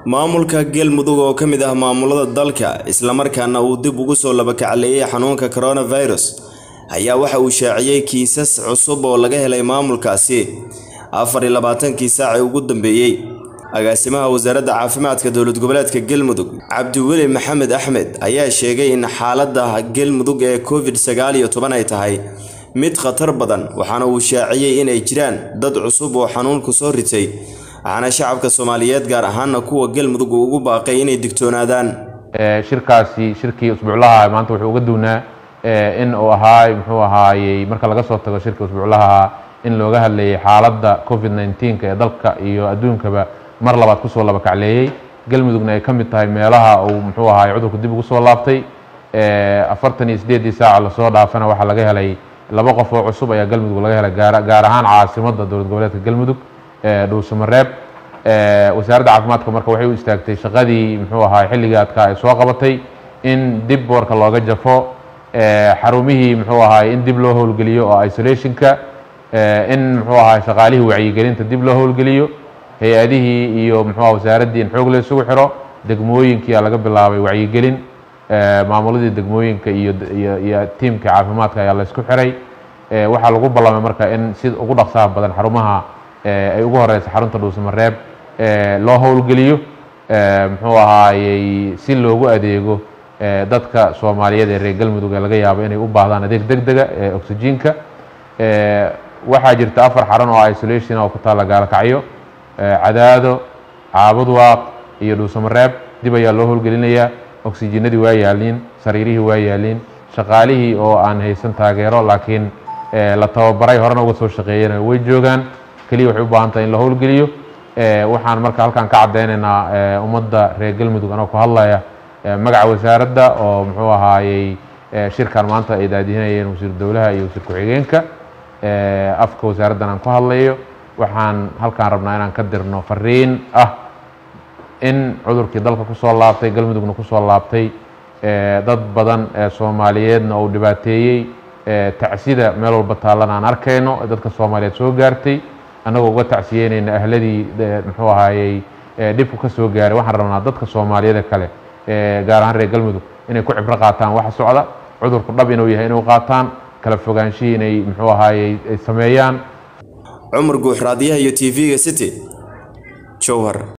maamulka galmudug oo ka mid ah maamulada dalka islamarkaana uu dib ugu soo labakacleeyay xanuunka coronavirus ayaa waxa uu shaaciyey kiisas cusub oo laga helay maamulkaasi afar iyo labaatankii saacii ugu dambeeyey agaasimaha wasaaradda caafimaadka dowlad goboleedka galmudug cabdiweli maxamed axmed ayaa sheegay in xaaladda galmudug ee covid sagaal iyo toban ay tahay mid khatar badan waxaana uu shaaciyey inay jiraan dad cusub oo xanuunku soo ritay waxaana shacabka soomaaliyeed gaar ahaana kuwa galmudug uu ugu baaqay inay digtoonaadaan shirkaasi shirkii usbuuclaha maanta wuxuu uga duwnaa in uu ahaay muxuu ahaayey marka laga soo tago shirka usbuuclaha in looga hadlayay xaaladda covid 19 ee dalka iyo adduunkaba mar labaad kusoo laba kacleeyey galmudugna ay ka mid tahay meelaha uu muxuu ahaay cudurku dib ugu soo laabtay afartan iyo sideedii saaca lasoo dhaafana waxaa laga helay laba qof oo cusub ayaa galmudug laga helay gaar ahaan caasimadda dowlad goboleedka galmudug dhuusamareeb wasaaradda caafimaadka marka waxay u istaagtay shaqadii muxuu ahaay xilligii adkaa ay soo qabatay in dib boorka looga jafo xarumihii muxuu ahaay in dib loo howlgeliyo oo isolationka in muxuu ahaay shaqaalihii wacyigelinta dib loo howlgeliyo hay-adihii iyo muxuu wasaaraddii in xoog la isugu xiro degmooyinkiyaa laga bilaabay wacyigelin maamuladii degmooyinka iyo iyo tiimka caafimaadka ayaa la isku xiray waxaa lagu ballamay marka in si ugu dhaqsaha badan xarumaha ay ugu horeysa xarunta dhuusamareeb loo howlgeliyo muxuu ahaayey si loogu adeego dadka soomaaliyeed ee reer galmudug ee laga yaabo inay u baahdaan adeeg deg dega ee oxygenka waxaa jirta afar xaran oo isolation oo ku taalla gaalakacyo cadaado caabudwaaq iyo dhuusamareeb dib ayaa loo howlgelinayaa oxygenadii waa yaaliin sariirihii waa yaaliin shaqaalihii oo aan haysan taageero laakiin la tababaray horena uga soo shaqeeyana way joogaan keliya waxay u baahan tahay in la howlgeliyo waxaan marka halkan ka caddaynaynaa ummadda reer galmudug anoo ku hadlaya magaca wasaaradda oo muxuu ahaayey shirkan maanta ay daadihinayeen wasiir dowlaha iyo wasiir ku-xigeenka afka wasaaraddan aan ku hadlayo waxaan halkaan rabnaa inaan ka dirno fariin ah in cudurkii dalka kusoo laabtay galmudugna kusoo laabtay dad badan ee soomaaliyeedna uu dhibaateeyey tacsida meel walba taallan aan arkayno dadka soomaaliyeed soo gaartay annagoo uga tacsiyeynayna ahladii muxuu ahaayey dhibku ka soo gaaray waxaan rabnaa dadka soomaaliyeed kale gaar ahaan reer galmudug inay ku cibro qaataan waxa socda cudurku dhab inuu yahay inuu qaataan kala fogaanshihii inay muxuu ahaayey ay sameeyaan cumar guux raadiyaha iyo t v-ga city jowhar